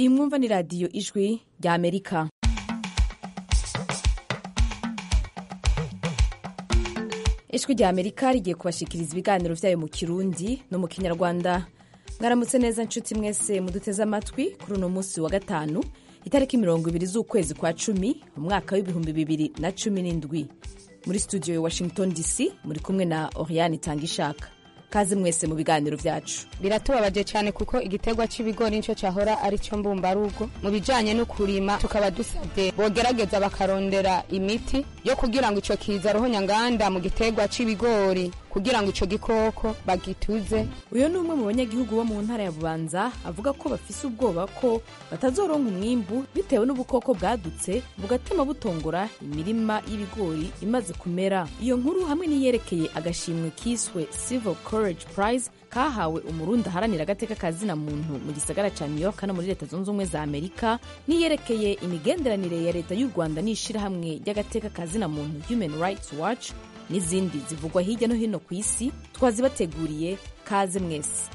iyi mwumva ni radiyo ijwi rya amerika ijwi rya amerika rigiye kubashikiriza ibiganiro vyayo mu kirundi no mu kinyarwanda mwaramutse neza nshuti mwese muduteze amatwi kuri uno munsi wa gatanu itariki mirongo ibiri z'ukwezi kwa cumi umwaka w'ibihumbi bibiri na cumi n'indwi muri studio ya washington dc muri kumwe na oriane itangishaka kaze mwese mu biganiro vyacu biratubabaje cyane kuko igiterwa c'ibigori nico cahora ari cyo mbumbarugo mu bijanye no kurima tukaba dusabye bogerageza bakarondera imiti yo kugira ngo ico kiza ruhonyanganda mu giterwa c'ibigori kugira ngo ico gikoko bagituze uyu ni umwe mu banyagihugu bo mu ntara ya bubanza avuga ko bafise ubwoba ko batazoronka umwimbu bitewe n'ubukoko bwadutse bugatema butongora imirima y'ibigori imaze kumera iyo nkuru hamwe n'iyerekeye agashimwe kiswe civil courage prize kahawe umurundi aharanira agateka ka zina muntu mu gisagara ca new york no muri leta zunze ubumwe za amerika n'iyerekeye imigenderanire ya leta y'u rwanda n'ishirahamwe ry'agateka ka zina muntu human rights watch n'izindi zivugwa hirya no hino ku isi twazibateguriye kaze mwese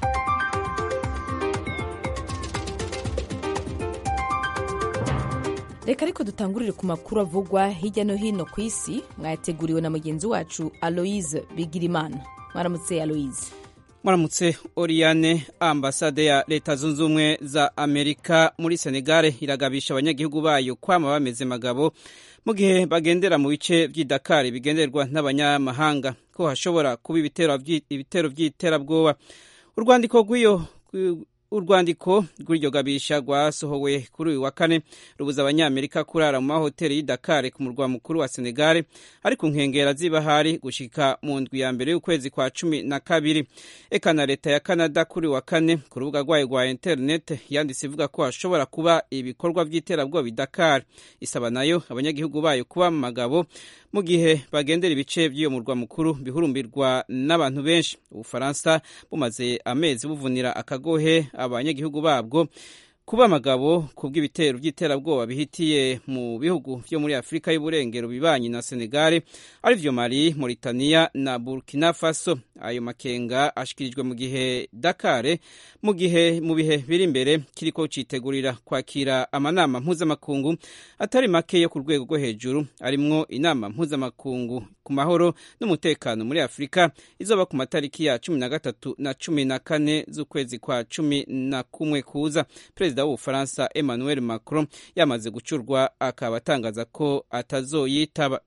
reka ariko dutangurire ku makuru avugwa hirya no hino ku isi mwayateguriwe na mugenzi wacu aloise bigirimana mwaramutse aloise muramutse oriane ambasade ya leta zunze ubumwe za amerika muri senegare iragabisha abanyagihugu bayo kwama bameze magabo mu gihe bagendera mu bice by'idakari bigenderwa n'abanyamahanga ko hashobora kuba ibitero by'iterabwoba urwandiko rw'iyo urwandiko rw'iryo gabisha rwasohowe kuri uyu wa kane rubuza abanyamerika kurara mu mahoteli y'idakari ku murwa mukuru wa senegare ari ku nkengera z'ibahari gushika mu ndwi ya mbere y'ukwezi kwa cumi na kabiri eka na leta ya canada kuri uyu wa kane ku rubuga rwayo rwa interinete yanditse ivuga ko hashobora kuba ibikorwa by'iterabwoba idakari isaba nayo abanyagihugu bayo kuba mu magabo mu gihe bagendera ibice by'iyo murwa mukuru bihurumbirwa n'abantu benshi ubufaransa bumaze amezi buvunira akagohe abanyagihugu babwo kuba amagabo ku bw'ibitero by'iterabwoba bihitiye mu bihugu byo muri afurika y'uburengero bibanyi na senegare arivyo mali mauritania na burkina faso ayo makenga ashikirijwe mu gihe dakare mu gihe mu bihe biri imbere kiriko citegurira kwakira amanama mpuzamakungu atari make yo ku rwego rwo hejuru arimwo inama mpuzamakungu ku mahoro n'umutekano muri afurika izoba ku matariki ya cumi na gatatu na cumi na kane z'ukwezi kwa cumi na kumwe kuza perezida w'ubufaransa emmanuel macron yamaze gucurwa akaba atangaza ko atazoyitaba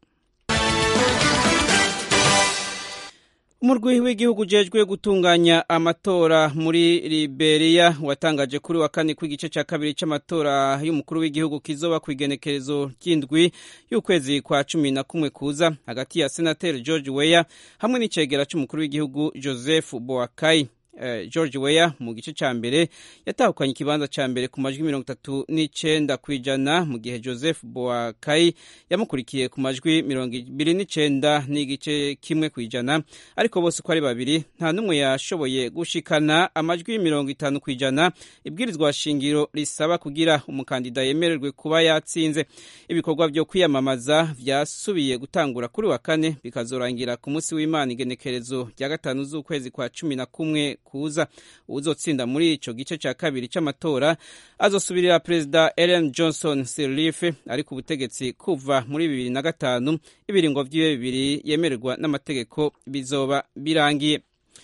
umurwi w'igihugu ujejwe gutunganya amatora muri liberia watangaje kuri wa kane ko igice cya kabiri cy'amatora y'umukuru w'igihugu kizoba ku igenekerezo ry'indwi y'ukwezi kwa cumi na kumwe kuza hagati ya senateri george weya hamwe n'icegera cy'umukuru w'igihugu joseph boakai Uh, george weya mu gice cya mbere yatahukanye ikibanza cya mbere ku majwi mirongo itatu n'icenda ku ijana mu gihe joseph boakai yamukurikiye ku majwi mirongo ibiri n'icenda n'igice kimwe ku ijana ariko bose uko ari babiri nta n'umwe yashoboye gushikana amajwi mirongo itanu ku ijana ibwirizwa shingiro risaba kugira umukandida yemererwe kuba yatsinze ibikorwa byo kwiyamamaza vyasubiye gutangura kuri wa kane bikazorangira ku munsi w'imana igenekerezo rya gatanu z'ukwezi kwa cumi na kumwe kuza uzotsinda muri ico gice ca kabiri c'amatora azosubirira perezida Ellen Johnson Sirleaf ari ku butegetsi kuva muri bibiri na gatanu ibiringo vyiwe bibiri yemererwa n'amategeko bizoba birangiye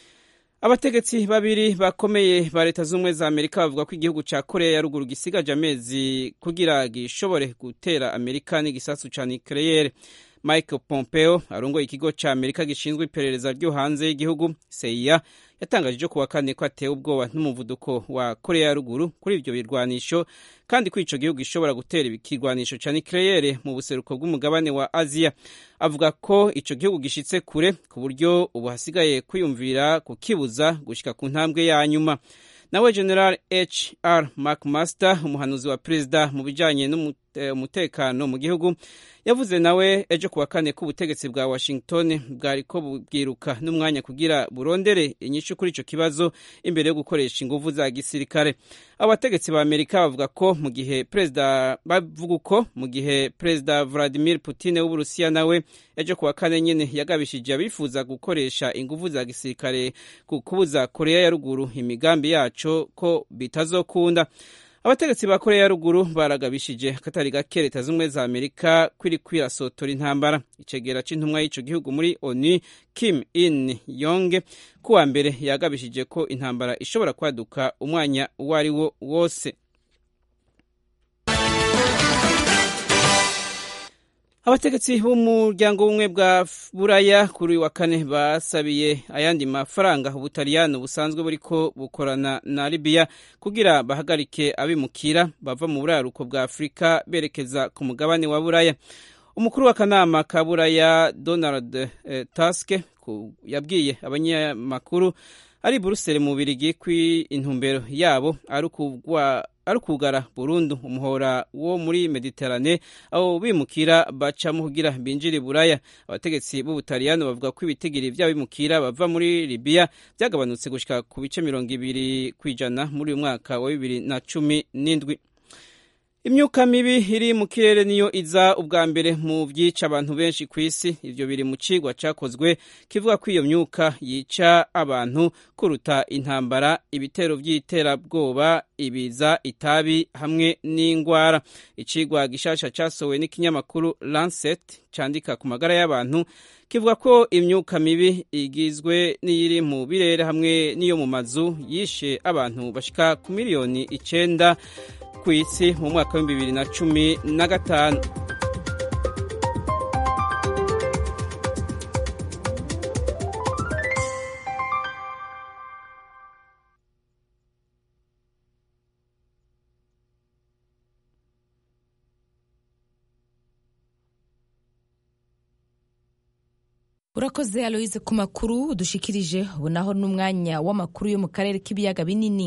abategetsi babiri bakomeye ba leta z'ubumwe za amerika bavuga ko igihugu ca korea ya ruguru gisigaje amezi kugira gishobore gutera amerika n'igisasu ca nucleaire michael pompeo arongoye ikigo ca amerika gishinzwe iperereza ryo hanze y'igihugu cia yatangaje ejo kuwa kane ko atewe ubwoba n'umuvuduko wa korea ya ruguru kuri ivyo birwanisho kandi ko ico gihugu gishobora gutera ikirwanisho ca nucleaire mu buseruko bw'umugabane wa aziya avuga ko ico gihugu gishitse kure ku buryo ubu hasigaye kwiyumvira kukibuza gushika ku ntambwe ya nyuma nawe general hr mcmaster umuhanuzi wa perezida mu bijanye n'umutekano mu gihugu yavuze nawe ejo kuwa kane ko ubutegetsi bwa washington bwariko bubwiruka n'umwanya kugira burondere inyishu kuri ico kibazo imbere yo gukoresha inguvu za gisirikare abategetsi ba amerika bavuga ko mu gihe perezida bavuga uko mu gihe perezida vladimir putin w'uburusiya nawe ejo kuwa kane nyene yagabishije abifuza gukoresha inguvu za gisirikare ku kubuza korea ya ruguru imigambi yaco ko bitazokunda abategetsi ba korea ya ruguru baragabishije akatari gake leta z'ubumwe za amerika kwiri kwirasotora intambara icegera c'intumwa y'ico gihugu muri onu kim in yonge kuwa mbere yagabishije ko intambara ishobora kwaduka umwanya uwo ari wo wose abategetsi b'umuryango w'ubumwe bwa buraya kuri uyu wa kane basabiye ayandi mafaranga ubutaliyano busanzwe buriko bukorana na libiya kugira bahagarike abimukira bava mu buraruko bwa afurika berekeza ku mugabane wa buraya umukuru w'akanama ka buraya donald eh, tusk yabwiye abanyamakuru ari buruseli mu birigi ko intumbero yabo ari ukugara burundu umuhora wo muri mediterane aho bimukira bacamo kugira binjire buraya abategetsi b'ubutaliyano bavuga ko ibitigiri by'abimukira bava muri libiya byagabanutse gushyika ku bice mirongo ibiri ku ijana muri uyu mwaka wa bibiri na cumi n'indwi imyuka mibi iri mu kirere niyo iza ubwa mbere mu byica abantu benshi ku isi ibyo biri mu cigwa cyakozwe kivuga ko iyo myuka yica abantu kuruta intambara ibitero by'iterabwoba ibiza itabi hamwe n'indwara icigwa gishasha cyasohowe n'ikinyamakuru Lancet cyandika ku magara y'abantu kivuga ko imyuka mibi igizwe n'iyiri mu birere hamwe n'iyo mu mazu yishe abantu bashika ku miliyoni icenda ku isi mu mwaka w'ibihumbi bibiri na cumi na gatanu urakoze aloise ku makuru udushikirije ubu naho n'umwanya w'amakuru yo mu karere k'ibiyaga binini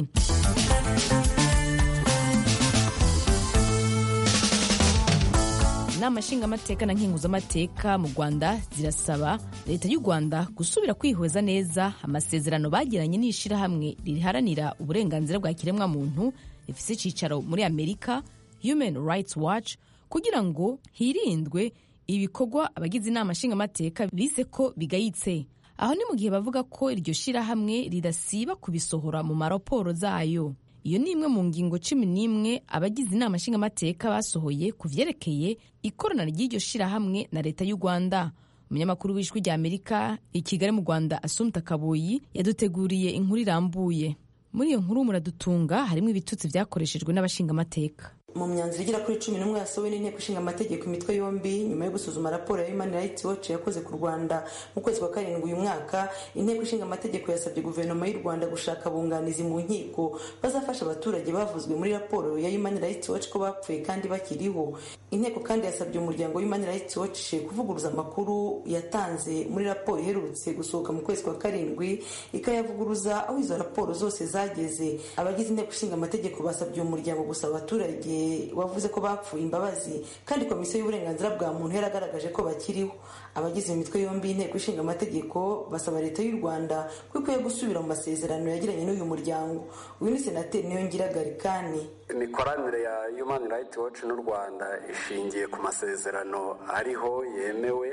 inama nshingamateka na nkenguzamateka mu rwanda zirasaba leta y'u rwanda gusubira kwihweza neza amasezerano bagiranye n'ishyirahamwe riharanira uburenganzira bwa kiremwamuntu rifite icyicaro muri amerika human rights watch kugira ngo hirindwe ibikorwa abagize inama nshingamateka bise ko bigayitse aho ni mu gihe bavuga ko iryo shyirahamwe ridasiba kubisohora mu maraporo zayo iyo ni imwe mu ngingo cumi n'imwe abagize inama nshingamateka basohoye ku vyerekeye ikorana ry'iryo shirahamwe na leta y'u rwanda umunyamakuru w'ijwi rya amerika i kigali mu rwanda asumta kaboyi yaduteguriye inkuru irambuye muri iyo nkuru muradutunga harimo ibitutsi vyakoreshejwe n'abashingamateka mu myanzuro igera kuri cumi n'umwe yasohowe n'inteko ishinga amategeko imitwe yombi nyuma yo gusuzuma raporo ya human rights watch yakoze ku rwanda mu kwezi kwa karindwi uyu mwaka inteko ishinga amategeko yasabye guverinoma y'u rwanda gushaka abunganizi mu nkiko bazafasha abaturage bavuzwe muri raporo ya human rights watch ko bapfuye kandi bakiriho inteko kandi yasabye umuryango human rights watch kuvuguruza amakuru yatanze muri raporo iherutse gusohoka mu kwezi kwa karindwi ikayavuguruza aho izo raporo zose zageze abagize inteko ishinga amategeko basabye uwo muryango gusaba abaturage wavuze ko bapfuye imbabazi kandi komisiyo y'uburenganzira bwa muntu yaragaragaje ko bakiriho abagize imitwe yombi y'inteko ishinga amategeko basaba leta y'u rwanda ko ikwiye gusubira mu masezerano yagiranye n'uyu muryango uyu ni senateri niyongira garikani imikoranire ya human rights watch n'u rwanda ishingiye ku masezerano ariho yemewe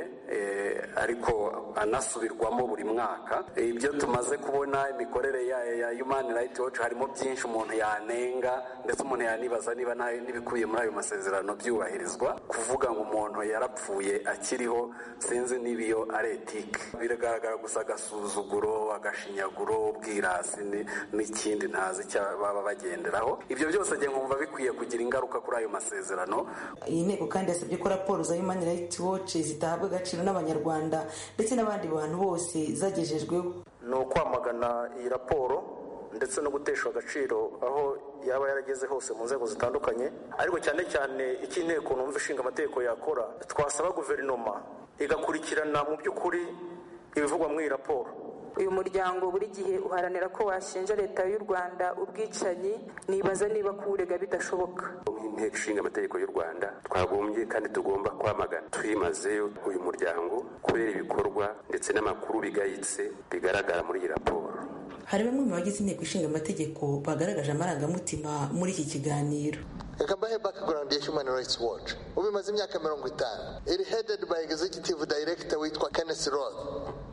ariko anasubirwamo buri mwaka ibyo tumaze kubona imikorere ya human rights watch harimo byinshi umuntu yanenga ndetse umuntu yanibaza niba n'ibikubiye muri ayo masezerano byubahirizwa kuvuga ngo umuntu yarapfuye akiriho sinzi niba iyo ari etike biragaragara gusa agasuzuguro agashinyaguro ubwirasi n'ikindi ntazi icyo baba bagenderaho ibyo byose njye nkumva bikwiye kugira ingaruka kuri ayo masezerano iyi nteko kandi yasabye ko raporo za human rights watch zitahabwa agaciro n'abanyarwanda ndetse n'abandi bantu bose zagejejweho ni ukwamagana iyi raporo ndetse no guteshwa agaciro aho yaba yarageze hose mu nzego zitandukanye ariko cyane cyane icyo inteko numva ishinga amategeko yakora twasaba guverinoma igakurikirana mu by'ukuri ibivugwa muri iyi raporo uyu muryango buri gihe uharanira ko washinja leta y'u rwanda ubwicanyi nibaza niba kuwurega bidashoboka inteko ishinga amategeko y'u rwanda twagombye kandi tugomba kwamagana twimazeyo uyu muryango kubera ibikorwa ndetse n'amakuru bigayitse bigaragara muri iyi raporo hari bamwe mu bagize inteko ishinga amategeko bagaragaje amarangamutima muri iki kiganiro reka mbahe background ya human rights watch ubu imaze imyaka mirongo itanu iri headed by executive director witwa kenneth roth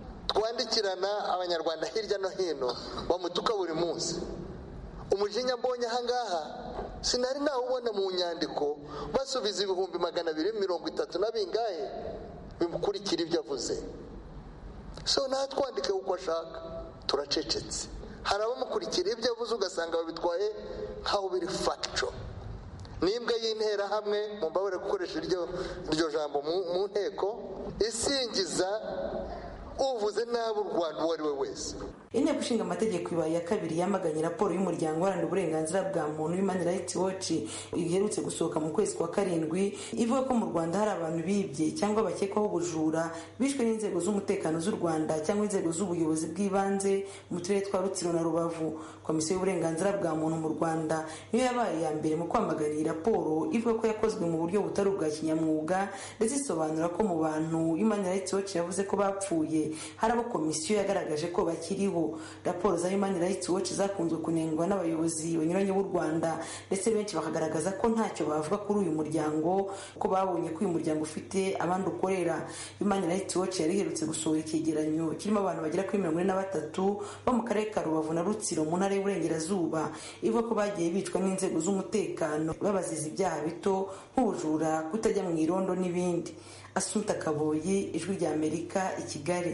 twandikirana abanyarwanda hirya no hino bamutuka buri munsi umujinya mbonye ahangaha sinari nawubona mu nyandiko basubiza ibihumbi magana abiri mirongo itatu na bingahe bimukurikira ibyo avuze so nawe twandike uko ashaka turacecetse hari abamukurikira ibyo avuze ugasanga babitwaye nk'aho biri fagico n'imbwa y'interahamwe mu mbabare gukoresha iryo jambo mu nteko isingiza uvuze nabi u rwanda uwo ari we wese inteko ishinga amategeko ibaye ya kabiri yamaganye raporo y'umuryango uharanira uburenganzira bwa muntu human rights watch iherutse gusohoka mu kwezi kwa karindwi ivuga ko mu rwanda hari abantu bibye cyangwa bakekwaho ubujura bishwe n'inzego z'umutekano z'u rwanda cyangwa inzego z'ubuyobozi bw'ibanze mu turere twa rutsiro na rubavu komisiyo y'uburenganzira bwa muntu mu rwanda niyo yabaye iya mbere mu kwamagana iyi raporo ivuga ko yakozwe mu buryo butari ubwa kinyamwuga ndetse isobanura ko mu bantu human rights watch yavuze ko bapfuye hari abo komisiyo yagaragaje ko bakiriho raporo za human rights watch zakunzwe kunengwa n'abayobozi banyuranye b'u rwanda ndetse benshi bakagaragaza ko ntacyo bavuga kuri uyu muryango ko babonye ko uyu muryango ufite abandi ukorera human rights watch yari iherutse gusohora icyegeranyo kirimo abantu bagera kuri mirongo ine na batatu bo mu karere ka rubavu na rutsiro mu ntara y'uburengerazuba ivuga ko bagiye bicwa n'inzego z'umutekano babaziza ibyaha bito nk'ubujura kutajya mu irondo n'ibindi asuta kaboyi ijwi rya amerika i kigali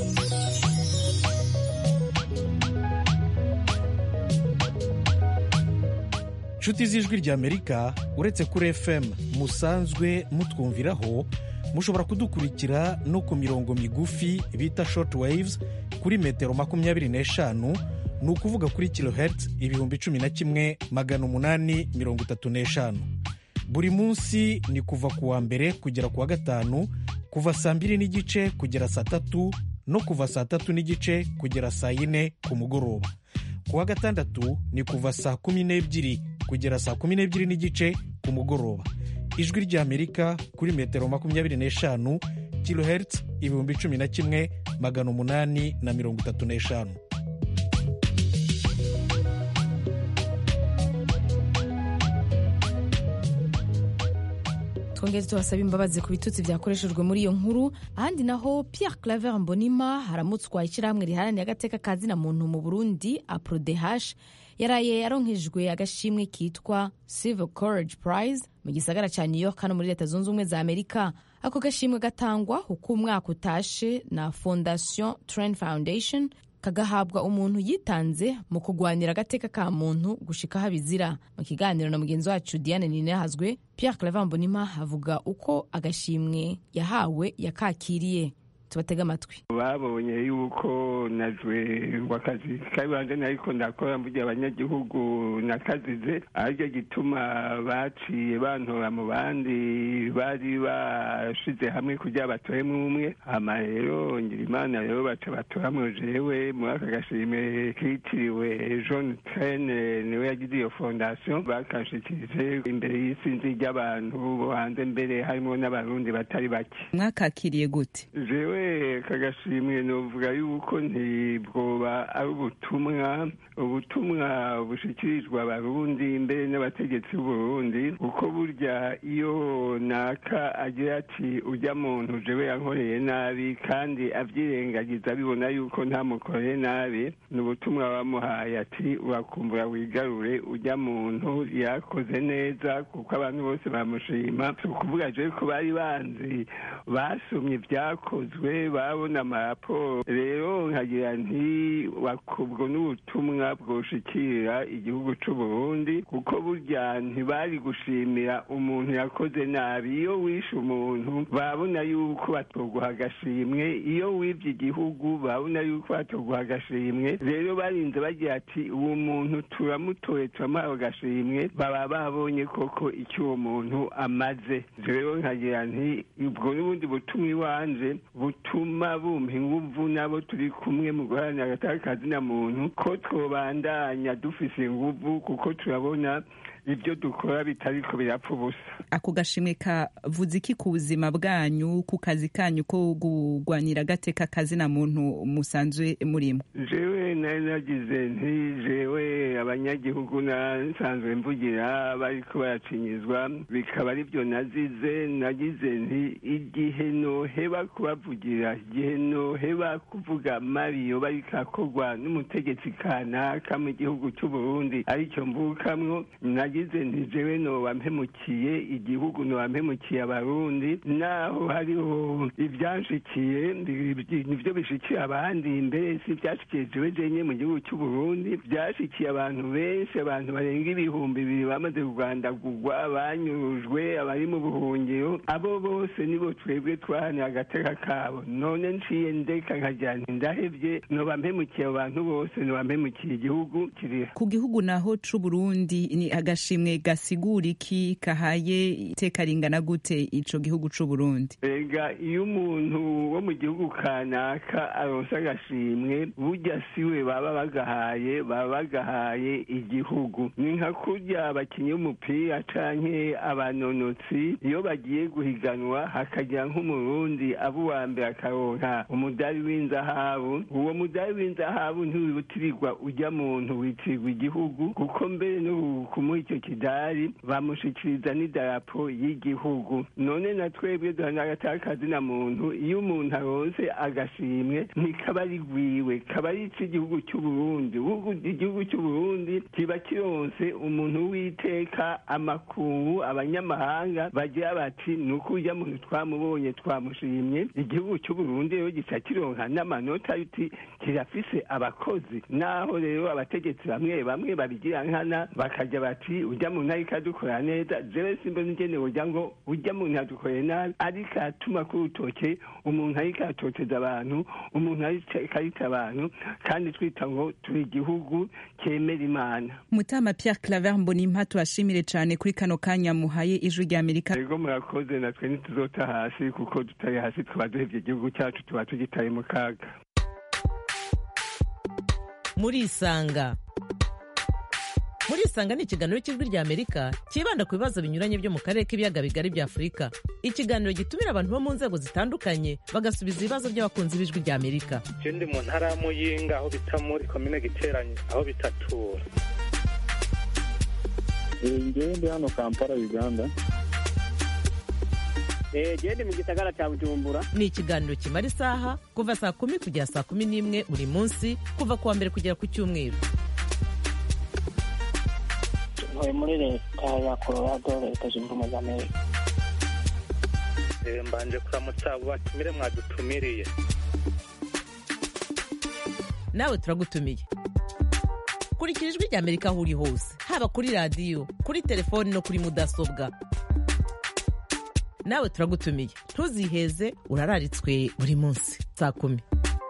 inshuti z'ijwi rya amerika uretse kuri fm musanzwe mutwumviraho mushobora kudukurikira no ku mirongo migufi bita short waves kuri metero makumyabiri n'eshanu ni ukuvuga kuri kilohertz ibihumbi cumi na kimwe magana umunani mirongo itatu n'eshanu buri munsi ni kuva ku wa mbere kugera ku wa gatanu kuva saa mbiri n'igice kugera saa tatu no kuva saa tatu n'igice kugera saa yine ku mugoroba ku wa gatandatu ni kuva saa kumi n'ebyiri kugera saa kumi n'ebyiri n'igice ku mugoroba ijwi ry'amerika kuri metero makumyabiri n'eshanu kilohertz ibihumbi cumi na kimwe magana umunani na mirongo itatu n'eshanu twongeze tubasaba imbabazi ku bitutsi byakoreshejwe muri iyo nkuru ahandi naho Pierre Claver Mbonima haramutswa ishyirahamwe riharanira agateka ka zina muntu mu Burundi APRODH yaraye yaronkejwe agashimwe kitwa Civil Courage Prize mu gisagara cya New York hano muri leta zunze ubumwe za Amerika ako gashimwe gatangwa uko umwaka utashe na Fondation Trend Foundation kagahabwa umuntu yitanze mu kurwanira agateka ka muntu gushika habizira mu kiganiro na mugenzi wacu Diane Ninahazwe Pierre Claver Mbonima avuga uko agashimwe yahawe yakakiriye tubatega amatwi babonye yuko najwe wakazi kaibanze nariko ndakora mburya abanyagihugu nakazize aricyo gituma baciye bantora mu bandi bari bashize hamwe kugira batoremwo umwe hama rero ngira imana rero baca batoramwo jewe muri aka gashimwe kitiriwe john trene niwe yagize iyo fondation bakashikirije imbere y'isinzi ry'abantu bo hanze mbere harimo n'abarundi batari bake mwakakiriye gute jewe kagashimwe novuga yuko ntibwoba ari ubutumwa ubutumwa bushikirijwe abarundi mbere n'abategetsi b'uburundi kuko burya iyo naka agira ati ujya muntu jewe yankoreye nabi kandi avyirengagiza abibona yuko ntamukoreye nabi ni ubutumwa bamuhaye ati urakumbura wigarure ujya muntu yakoze neza kuko abantu bose bamushima si ukuvuga jewe ko bari banzi basomye ibyakozwe babona amaraporo rero nkagira nti ubwo n'ubutumwa bwoshikira igihugu c'u Burundi kuko burya ntibari gushimira umuntu yakoze nabi iyo wishe umuntu babona yuko batoguha agashimwe iyo wibye igihugu babona yuko batoguha agashimwe rero barinze bagira ati uwo muntu turamutoye turamuhawe agashimwe baba babonye koko icyo uwo muntu amaze rero nkagira nti ubwo n'ubundi butumwa iwanje butuma bumpa inguvu nabo turi kumwe mu guharanira agataka kazina muntu ko twobandanya dufise inguvu kuko turabona ibyo dukora bitariko birapfa ubusa ako gashimwe kavuze iki ku buzima bwanyu ku kazi kanyu ko kurwanira agateka kazina muntu musanzwe murimo jewe nari nagize ntijewe abanyagihugu nasanzwe mvugira bariko baracinyizwa bikaba ari byo nazize nagize nti igihe noheba kubavugira igihe noheba kuvuga mabiyo bariko akorwa n'umutegetsi kanaka mu gihugu c'uburundi aricyo mvukamwo nagize nti jewe noba mpemukiye igihugu noba mpemukiye abarundi naho hariho ibyanshikiye nivyo bishikiye abandi mbere si ivyashikiye jewe jenye mu gihugu c'uburundi vyashikiye abantu benshi abantu barenga ibihumbi bibiri bamaze kugwandagurwa banyurujwe abari mu buhungiro abo bose nibo twebwe twahaniye agateka kabo none nciye ndeka nkagira nti ndahevye noba mpemukiye abo bantu bose noba mpemukiye igihugu kiriha ku gihugu naho c'uburundi ni agashimwe gasigura iki kahaye iteka ringana gute ico gihugu c'uburundi ega iyo umuntu wo mu gihugu kanaka aronse agashimwe burya siwe baba bagahaye baba bagahaye igihugu ni nka kurya abakinyi b'umupira canke abanonotsi iyo bagiye guhiganwa hakagira nk'umurundi aba uwa mbere akaronka umudari w'inzahabu uwo mudari w'inzahabu ntiwibutirirwa ujya muntu witirirwa igihugu kuko mbere no kumuha icyo kidari bamushikiriza n'idarapo y'igihugu none na twebwe duhana agatakazi na muntu iyo umuntu aronse agashimwe ntikaba ari rwiwe kaba ari ic'igihugu cy'uburundi igihugu cy'uburundi kiba kironse umuntu w'iteka amakungu abanyamahanga bagira bati ni uko ujya muntu twamubonye twamushimye igihugu cy'uburundi rero gica kironka n'amanota yuti kirafise abakozi naho rero abategetsi bamwe bamwe babigira nkana bakajya bati ujya muntu ariko adukorera neza jewe simba nigene ujya ngo ujya muntu yadukoreye nabi ariko atuma ku rutoke umuntu ariko atoteza abantu umuntu ariko arita abantu kandi twita ngo turi igihugu cyemera imana mutama pierre claver mbonimpa tubashimire cane kuri kano kanya muhaye ijwi rya amerika rego murakoze natwe ntituzota hasi kuko tutari hasi tuba duhevye igihugu cyacu tuba tugitaye mu kaga murisanga murisanga ni ikiganiro cy'ijwi rya amerika cyibanda ku bibazo binyuranye byo mu karere k'ibiyaga bigari bya afurika ikiganiro gitumira abantu bo mu nzego zitandukanye bagasubiza ibibazo by'abakunzi b'ijwi rya amerika je ndi mu ntara ya muyinga aho bita muri komine giteranye aho bitatura ngewe ndi hano kampala uganda gende mu gisagara cya bujumbura ni ikiganiro kimara isaha kuva saa kumi kugera saa kumi n'imwe buri munsi kuva ku wa mbere kugera ku cyumweru ntuye muri leta ya colorado leta zunze ubumwe za amerika mbanje kuramutsa abo batumire mwadutumiriye nawe turagutumiye kurikira ijwi rya amerika aho uri hose haba kuri radiyo kuri telefoni no kuri mudasobwa nawe turagutumiye ntuziheze urararitswe buri munsi saa kumi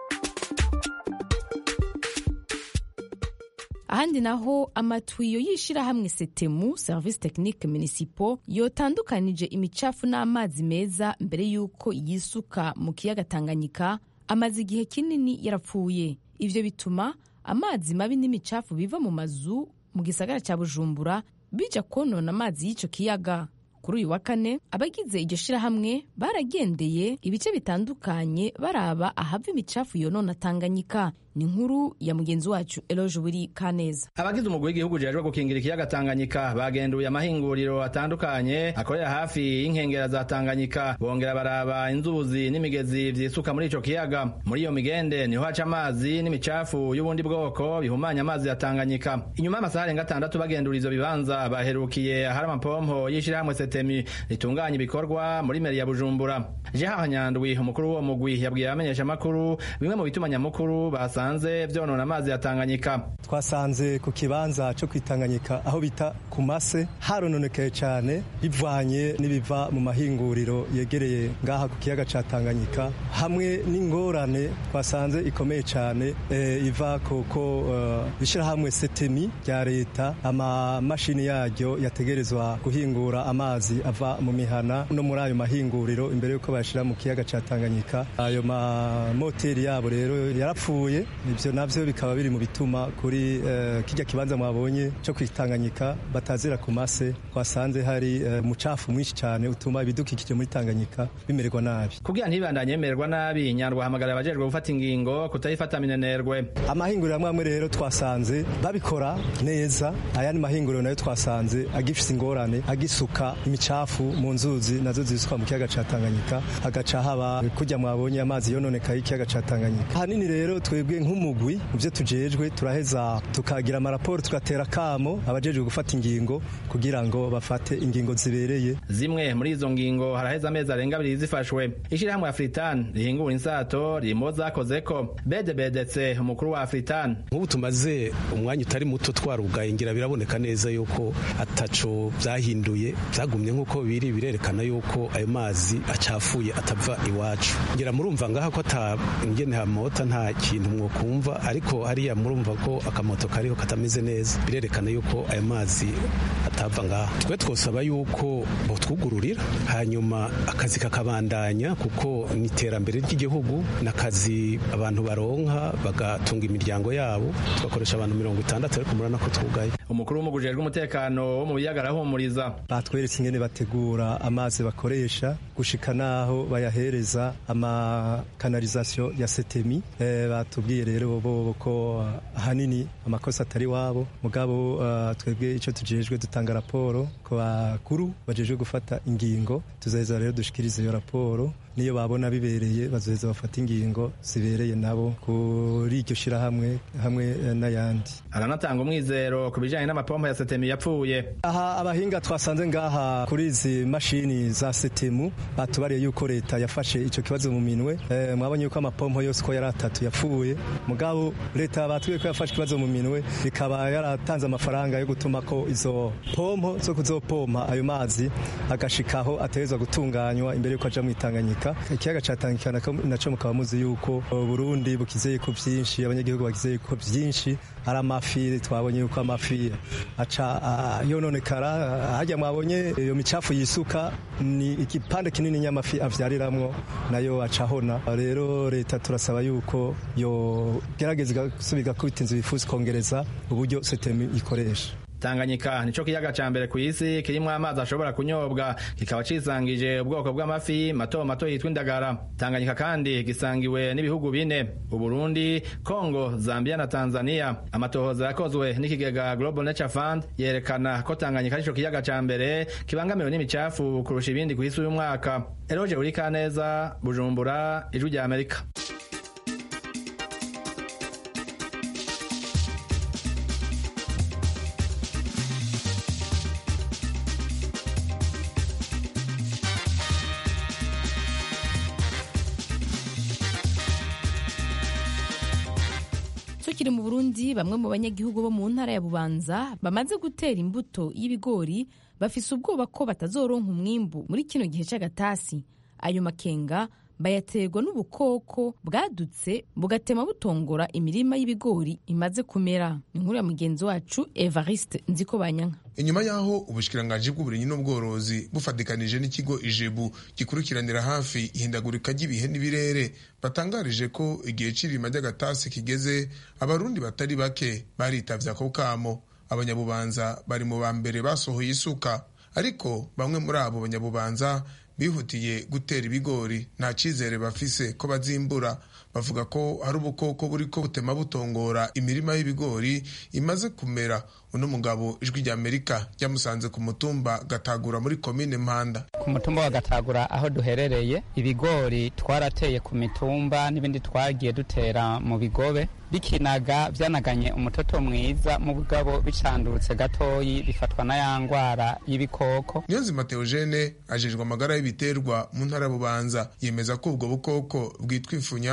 ahandi naho amatuyo y'ishirahamwe setemu service technique municipal yotandukanije imicafu n'amazi meza mbere y'uko yisuka mu kiyaga tanganyika amaze igihe kinini yarapfuye ivyo bituma amazi mabi n'imicafu biva mu mazu mu gisagara cya bujumbura bija konona amazi y'ico kiyaga kuri uyu wa kane abagize iryo shirahamwe baragendeye ibice bitandukanye baraba ahava imicafu yonona tanganyika ni inkuru ya mugenzi wacu eloge buri kaneza abagize umugwi w'igihugu ujejwe gukingira ikiyaga tanganyika bagenduye amahinguriro atandukanye akorera hafi y'inkengera za tanganyika bongera baraba inzuzi n'imigezi vyisuka muri ico kiyaga muri iyo migende niho haca amazi n'imicafu y'ubundi bwoko bihumanya amazi ya tanganyika inyuma y'amasaha arenga atandatu bagendura ivyo bibanza baherukiye ahari amapompo y'ishirahamwe setemi ritunganya ibikorwa muri meri ya bujumbura jeha nyandwi umukuru w'uwo mugwi yabwiye abamenyeshamakuru bimwe mu bituma nyamukuru basanze twasanze vyonona amazi ya Tanganyika twasanze ku kibanza cyo kwitanganyika aho bita ku mase harononekaye cyane bivanye n'ibiva mu mahinguriro yegereye ngaha ku kiyaga ca Tanganyika hamwe n'ingorane twasanze ikomeye cyane e, iva kuko uh, ishirahamwe setemi rya leta amamashini yaryo yategerezwa guhingura amazi amazi ava mu mihana no muri ayo mahinguriro imbere y'uko bayashyira mu kiyaga cya tanganyika ayo mamoteri yabo rero yarapfuye ibyo nabyo bikaba biri mu bituma kuri uh, kijya kibanza mwabonye cyo kwitanganyika batazira ku mase twasanze hari umucafu uh, mwinshi cyane utuma ibidukikije muri tanganyika bimererwa nabi kugira ntibandanye yemererwa nabi nyandwa hamagara abajejwe gufata ingingo kutayifata minenerwe amahinguriro amwe amwe rero twasanze babikora neza ayandi mahinguriro nayo twasanze agifise ingorane agisuka imicafu mu nzuzi nazo zisuka mu kiyaga ca Tanganyika hagaca haba kujya mwabonye amazi yononekaye ikiyaga ca Tanganyika ahanini rero twebwe nk'umugwi mu byo tujejwe turaheza tukagira amaraporo tugatera kamo abajejwe gufata ingingo kugira ngo bafate ingingo zibereye zimwe muri izo ngingo haraheza amezi arenga abiri zifashwe ishirahamwe Afritan rihingura insato ririmo zakozeko bede bedetse umukuru wa Afritan nk'ubu tumaze umwanya utari muto twarugaye ngira biraboneka neza yuko ataco byahinduye byagumye nk'uko biri birerekana yuko ayo mazi acafuye atava iwacu ngira murumva ngaha ko ata ingene hamota nta kintu mwokumva ariko hariya murumva ko akamoto kariho katameze neza birerekana yuko ayo mazi atava ngaha twe twosaba yuko botwugururira hanyuma akazi kakabandanya kuko ni iterambere ry'igihugu n'akazi abantu baronka bagatunga imiryango yabo tugakoresha abantu mirongo itandatu ariko murabona ko twugaye umukuru w'umugujejwe umutekano wo mu biyaga arahumuriza batweretse ingene bategura amazi bakoresha gushika naho bayahereza amakanalizasiyo ya setemi e, batubwiye rero bo ko ahanini amakosa atari wabo mugabo uh, twebwe icyo tujejwe dutanga raporo ku bakuru bajejwe gufata ingingo tuzaheza rero dushikiriza iyo raporo niyo babona bibereye bazoheza bafata ingingo zibereye nabo kuri iryo shirahamwe hamwe n'ayandi aranatanga umwizero ku bijanye n'amapompo ya setemu yapfuye aha abahinga twasanze ngaha kuri izi mashini za setemu batubariye yuko leta yafashe ico kibazo mu minwe e, mwabonye yuko amapompo yose ko yari atatu yapfuye mugabo leta batubwiye ko yafashe ikibazo mu minwe ikaba yaratanze amafaranga yo gutuma ko izo pompo zo kuzopompa ayo mazi agashikaho ategerezwa gutunganywa imbere yuko aja mu Tanganyika ikiyaga ca Tanganyika naco mukaba muzi yuko Burundi bukizeye ko vyinshi abanyagihugu bakizeye ko vyinshi ari amafi twabonye yuko amafi aca yononekara hajya mwabonye iyo micafu yisuka ni igipande kinini nyamafi avyariramwo nayo acahona rero leta turasaba yuko yo gerageza gusubira kubita inzu bifuza kongereza uburyo setemi ikoresha Tanganyika nico kiyaga ca mbere ku isi kirimwo amazi ashobora kunyobwa kikaba cisangije ubwoko bw'amafi mato mato yitwa indagara Tanganyika kandi gisangiwe n'ibihugu bine Uburundi Kongo Zambia na Tanzania amatohoza yakozwe n'ikigega Global Nature Fund yerekana ko Tanganyika nico kiyaga ca mbere kibangamiwe n'imicafu kurusha ibindi ku isi uyu mwaka Eroje Urikaneza Bujumbura Ijwi rya Amerika tukiri mu burundi bamwe mu banyagihugu bo mu ntara ya bubanza bamaze gutera imbuto y'ibigori bafise ubwoba ko batazoronka umwimbu muri kino gihe c'agatasi ayo makenga bayaterwa n'ubukoko bwadutse bugatema butongora imirima y'ibigori imaze kumera ni inkuru ya mugenzi wacu evariste nziko banyanka inyuma y'aho ubushikiranganji bw'uburimyi n'ubworozi bufatikanije n'ikigo ijebu gikurikiranira hafi ihindagurika ry'ibihe n'ibirere batangarije ko igihe c'irima ry'agatasi kigeze abarundi batari bake baritavye ako kamo abanyabubanza bari mu ba mbere basohoye isuka ariko bamwe muri abo banyabubanza bihutiye gutera ibigori nta cyizere bafise ko bazimbura bavuga ko hari ubukoko buriko butema butongora imirima y'ibigori imaze kumera uno mugabo ijwi rya amerika ryamusanze ku mutumba gatagura muri komine mpanda ku mutumba wa gatagura aho duherereye ibigori twarateye ku mitumba n'ibindi twagiye dutera mu bigobe bikinaga byanaganye umutoto mwiza mu bugabo bicandurutse gatoyi bifatwa na ya ngwara y'ibikoko niyonzima teogene ajejwe amagara y'ibiterwa mu ntara ya bubanza yemeza ko ubwo bukoko bwitwa ifunya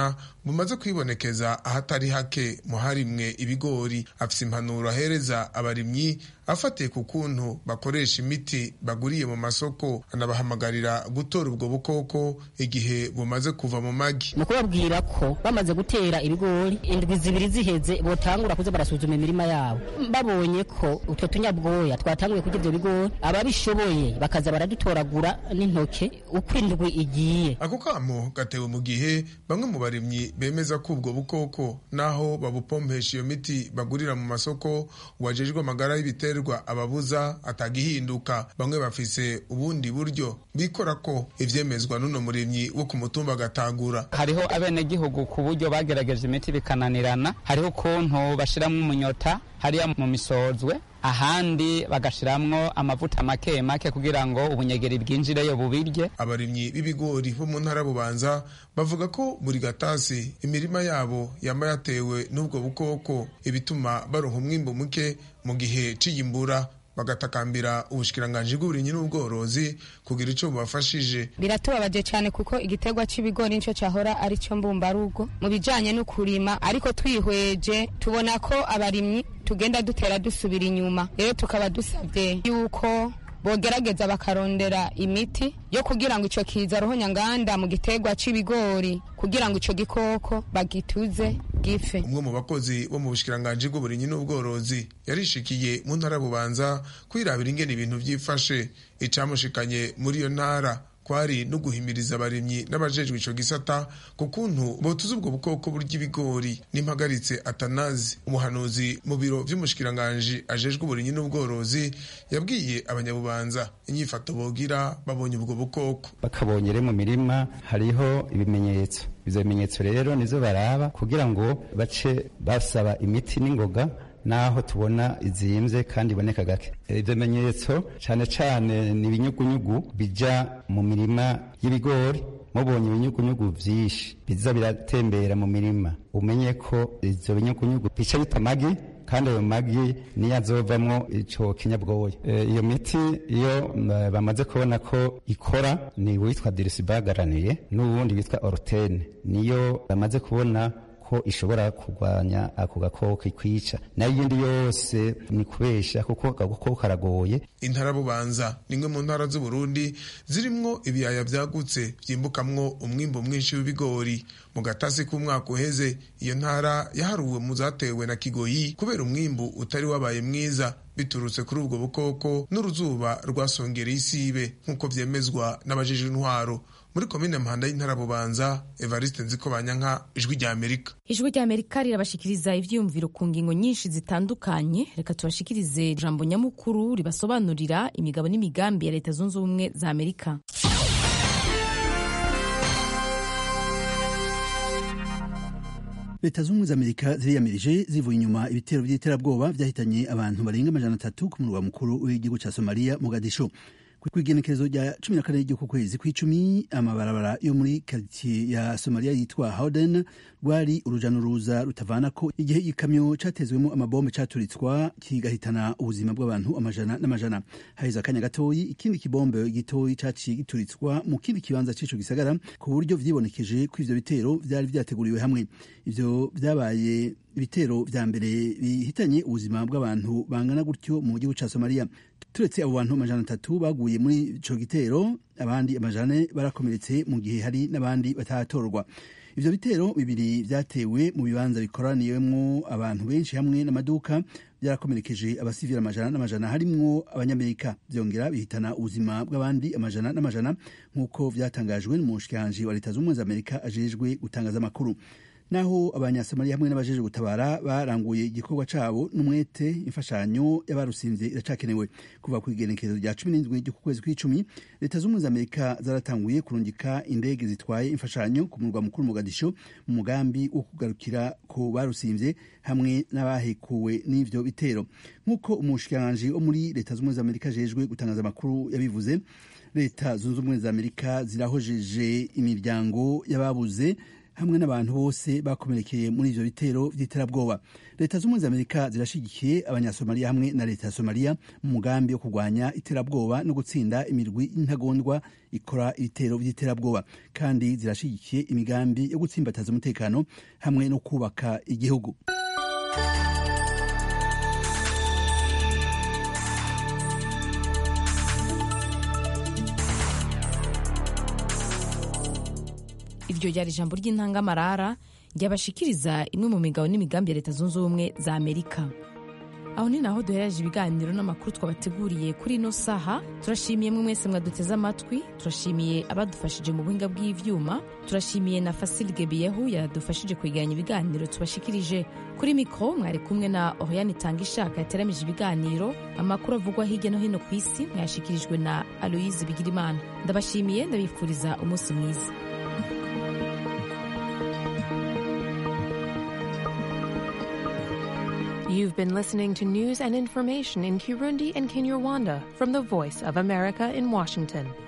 bumaze kwibonekeza ahatari hake mu harimwe ibigori afise impanuro ahereza abarimyi afatiye ku kuntu bakoresha imiti baguriye mu masoko anabahamagarira gutora ubwo bukoko igihe bumaze kuva mu magi ni ukubabwira ko bamaze gutera ibigori indwi zibiri ziheze botangura kuza barasuzuma imirima yabo babonye ko utwo tunyabwoya twatanguye kurya ibyo bigori ababishoboye bakaza baradutoragura n'intoke uko indwi igiye ako kamo gatewe mu gihe bamwe mu barimyi bemeza ko ubwo bukoko naho babupompesha iyo miti bagurira mu masoko wajejwe amagara y'ibiterwa ababuza atagihinduka bamwe bafise ubundi buryo bikora ko ivyemezwa n'uno murimyi wo ku mutumba agatagura hariho abenegihugu ku buryo bagerageje imiti bikananirana hariho ukuntu bashiramwo umunyota hariya mu misozwe ahandi bagashiramwo amavuta make make kugira ngo ubunyegeri bwinjireyo bubirye abarimyi b'ibigori bo mu ntara bubanza bavuga ko buri gatasi imirima yabo yaba yatewe n'ubwo bukoko ibituma baronka umwimbu muke mu gihe c'iyimbura bagatakambira ubushikiranganji bw'uburimyi n'ubworozi kugira ico bubafashije biratubabaje cyane kuko igiterwa c'ibigori nico cahora ari cyo mbumbarugo mu bijanye no kurima ariko twihweje tubona ko abarimyi tugenda dutera dusubira inyuma rero tukaba dusabye yuko bogerageza bakarondera imiti yo kugira ngo ico kiza roho nyanganda mu giterwa c'ibigori kugira ngo ico gikoko bagituze gife umwe mu bakozi bo mu bushikiranganji bw'uburimyi n'ubworozi yarishikiye mu ntara bubanza kwirabira ingene ibintu vyifashe icamushikanye muri iyo ntara kwari no guhimiriza abarimyi n'abajejwe ico gisata ku kuntu botuza ubwo bukoko burya ibigori n'impagaritse atanazi umuhanuzi mu biro vy'umushikiranganji ajejwe uburimyi n'ubworozi yabwiye abanyabubanza inyifato bogira babonye ubwo bukoko bakabonye rero mu mirima hariho ibimenyetso ivyo bimenyetso rero nizo baraba kugira ngo bace basaba imiti n'ingoga naho tubona izimvye kandi iboneka gake ivyo bimenyetso cane cane ni ibinyugunyugu bija mu mirima y'ibigori mubonye ibinyugunyugu vyinshi biza biratembera mu mirima umenye ko ivyo binyugunyugu bica bita amagi kandi ayo magi niyo azovamwo ico kinyabwoya iyo miti iyo bamaze kubona ko ikora ni witwa dirisibagaraniye n'uwundi witwa orutene niyo bamaze kubona ko ishobora kurwanya ako gakoko ikwica nayo iyindi yose ni kubesha kuko agakoko karagoye intara bubanza ni imwe mu ntara z'uburundi zirimwo ibiyaya vyagutse vyimbukamwo umwimbo mwinshi w'ibigori mu gatasi k'umwaka uheze iyo ntara yaharuwe mu zatewe na kigoyi kubera umwimbu utari wabaye mwiza biturutse kuri ubwo bukoko n'uruzuba rwasongereye isibe nk'uko vyemezwa n'abajejwe intwaro muri komine mpanda y'intara bubanza evariste nziko banyanka ijwi rya amerika ijwi rya amerika rirabashikiriza ivyiyumviro ku ngingo nyinshi zitandukanye reka tubashikirize ijambo nyamukuru ribasobanurira imigabo n'imigambi ya leta zunze ubumwe za amerika leta z'ubumwe za amerika ziriyamirije zivuye inyuma ibitero by'iterabwoba byahitanye abantu barenga amajana atatu ku murwa mukuru w'igihugu cya somaliya mogadisho ku igenekerezo rya cumi na kane ry'uku kwezi kw'icumi amabarabara yo muri karitsiye ya somaliya yitwa howden rwari uruja n'uruza rutavana ko igihe igikamyo catezwemo amabombe caturitswa kigahitana ubuzima bw'abantu amajana n'amajana haheze akanya gatoyi ikindi kibombe gitoyi caciye gituritswa mu kindi kibanza c'ico gisagara ku buryo vyibonekeje ko ivyo bitero vyari vyateguriwe hamwe ivyo vyabaye ibitero vya mbere bihitanye ubuzima bw'abantu bangana gutyo mu gihugu ca somaliya turetse abo bantu amajana atatu baguye muri ico gitero abandi amajana barakomeretse mu gihe hari n'abandi bataratorwa ivyo bitero bibiri vyatewe mu bibanza bikoraniyemwo abantu benshi hamwe n'amaduka byarakomerekeje abasivili amajana n'amajana harimwo abanyamerika vyongera bihitana ubuzima bw'abandi amajana n'amajana nk'uko vyatangajwe n'umushikiranji wa leta z'ubumwe za amerika ajejwe gutangaza amakuru naho abanyasamariya hamwe n'abajeje gutabara baranguye igikorwa cabo n'umwete imfashanyo y'abarusinze iracakenewe kuva ku igenekerezo rya cumi n'indwi ryo ku kwezi kw'icumi leta z'ubumwe za amerika zaratanguye kurungika indege zitwaye imfashanyo ku murwa mukuru mugadisho mu mugambi wo kugarukira ku barusinvye hamwe n'abahekuwe n'ivyo bitero nk'uko umushikiranganji wo muri leta z'ubumwe za amerika ajejwe gutangaza amakuru yabivuze leta zunze ubumwe za amerika zirahojeje imiryango y'ababuze hamwe n'abantu bose bakomerekeye muri ivyo bitero vy'iterabwoba leta z'ubumwe za amerika zirashigikiye abanyasomaliya hamwe na leta ya somaliya mu mugambi wo kurwanya iterabwoba no gutsinda imirwi intagondwa ikora ibitero vy'iterabwoba kandi zirashigikiye imigambi yo gutsimbataza umutekano hamwe no kubaka igihugu iryo ryari ijambo ry'intangamarara ryabashikiriza imwe mu migabo n'imigambi ya leta zunze ubumwe za amerika aho ni naho duhereje ibiganiro n'amakuru twabateguriye kuri ino saha turashimiye mwe mwese mwaduteze amatwi turashimiye abadufashije mu buhinga bw'ivyuma turashimiye na fasil gebiyehu yadufashije kwegeranya ibiganiro tubashikirije kuri mikoro mwari kumwe na oriane itanga ishaka yateramije ibiganiro amakuru avugwa hirya no hino ku isi mwayashikirijwe na aloyize bigirimana ndabashimiye ndabifuriza umunsi mwiza You've been listening to news and information in Kirundi and Kinyarwanda from the Voice of America in Washington.